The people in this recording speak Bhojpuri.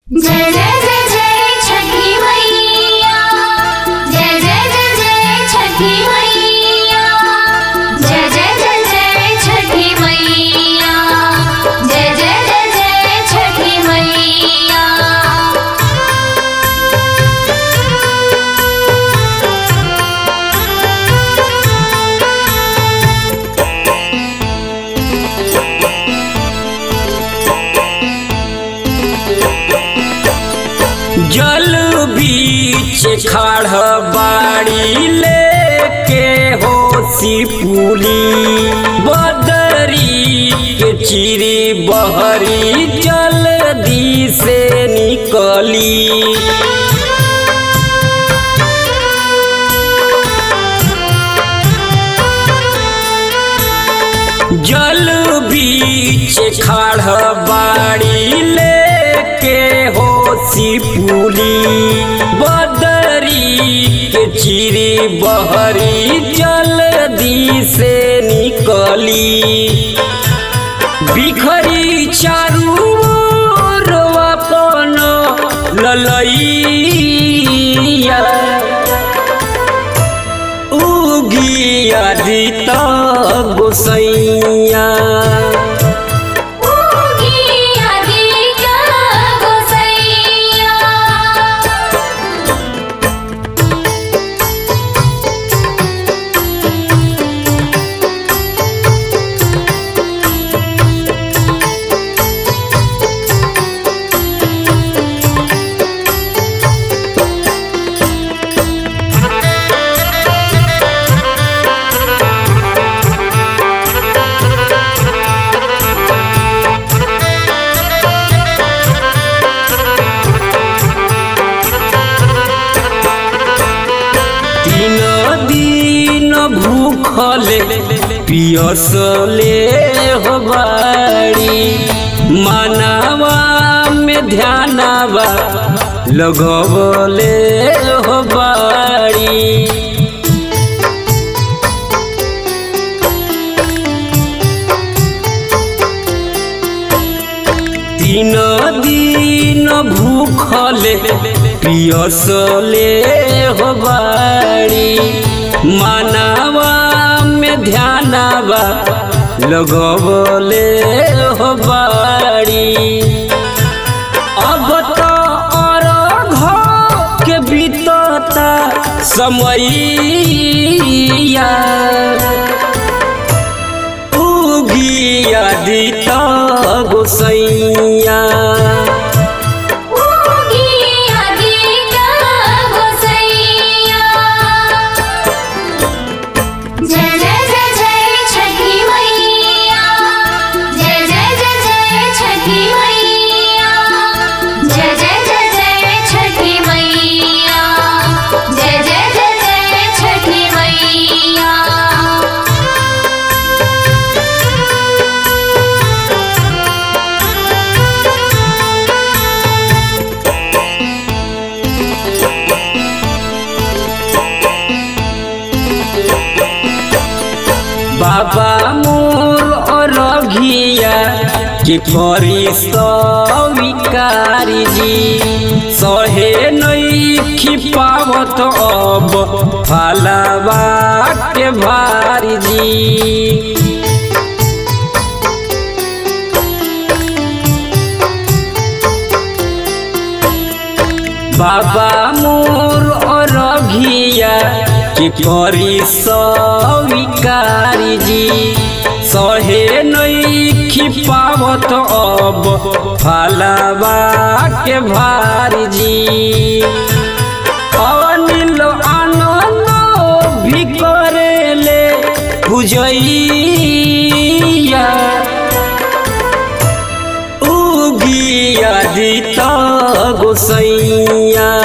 जय जय जय जय छठी मैया जय जय जय जय छठी मैया जय जय जय जय छठी मैया जय जय जय जय छठी मैया जल बीच खाड़ बाड़ी लेके होसी पुली बदरी के चिरी बहरी जल्दी से निकली जल बीच खाड़ बाड़ी लेके होसी पुली बदरी के चिरी बहरी जल्दी से निकली बिखरी चारू ओर अपन ललैया उगिया दित गोसैया उगी आदिका गोसैया तीन दिन भूखले पियसले हो बाड़ी मानवा में ध्यानवा लगवले हो बाड़ी तीन दिन भूखले पियसले हो बाड़ी मानवा में ध्यानवा लगवले हो बाड़ी अब तो अरघ के बीतता समैया उगिया दित गोसैया उगी आदिका गोसैया जय जय जय जय छठी मैया जय जय जय जय छठी मैया जय जय जय जय छठी मैया जय जय जय जय छठी मैया बाबा मोर अरघिया के करी स्वीकारी जी सहे नई पावत अब फालावा के भारी जी बाबा मोर अरघिया के करी स्वीकारी जी सहे नई पावत अब फालावा के भारी जी अनिल आनंद भी करेले पूजैया उगिया दित गोसैया